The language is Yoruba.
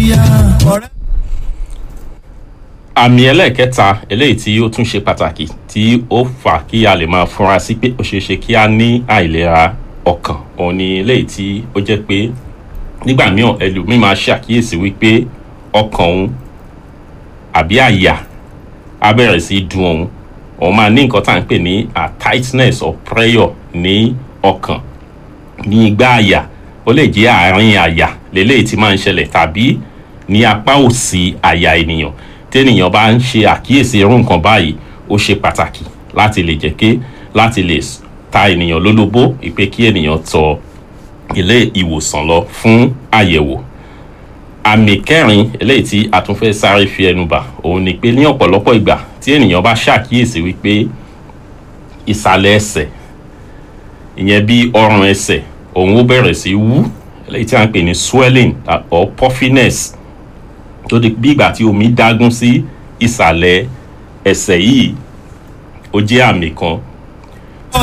nàìjíríà ọ̀rẹ́. àmì ẹlẹ́ẹ̀kẹta eléyìí tí ó tún ṣe pàtàkì tí ó fà kí a lè máa fúnra sí pé ó ṣeé ṣe kí a ní àìlera ọkàn òun ni eléyìí tí ó jẹ́ pé nígbà mìíràn ẹlòmíì máa ṣàkíyèsí wípé ọkàn òun àbí àyà á bẹ̀rẹ̀ sí í dùn òun òun máa ní nǹkan tá à ń pè ní a tightness of pressure ní ọkàn ní igbá àyà ó lè jẹ́ àárín àyà lélẹ́yìí tí máa ń ṣẹlẹ̀ tàbí ní apá òsì àyà ènìyàn téèyàn bá ń ṣe àkíyèsí irú nǹkan báyìí ó ṣe pàtàkì láti lè jẹ́ ké láti lè ta ènìyàn lólobó ìpè kí ènìyàn tọ ilé ìwòsàn lọ fún àyẹ̀wò àmì kẹrin eléyìí tí a tún fẹ́ sáré fi ẹnu bà òun ni pé ní ọ̀pọ̀lọpọ̀ ìgbà tí ènìyàn bá ṣàkíyèsí wípé ìsàlẹ̀ ẹsẹ̀ ìyẹn bí ọrùn ẹsẹ̀ òun ó bẹ̀rẹ̀ sí wú eléyìí tí a ń pè ní swelling or puffiness tó di bí ìgbà tí omi dágún sí ìsàlẹ̀ ẹsẹ̀ yìí ó jẹ́ àmì kan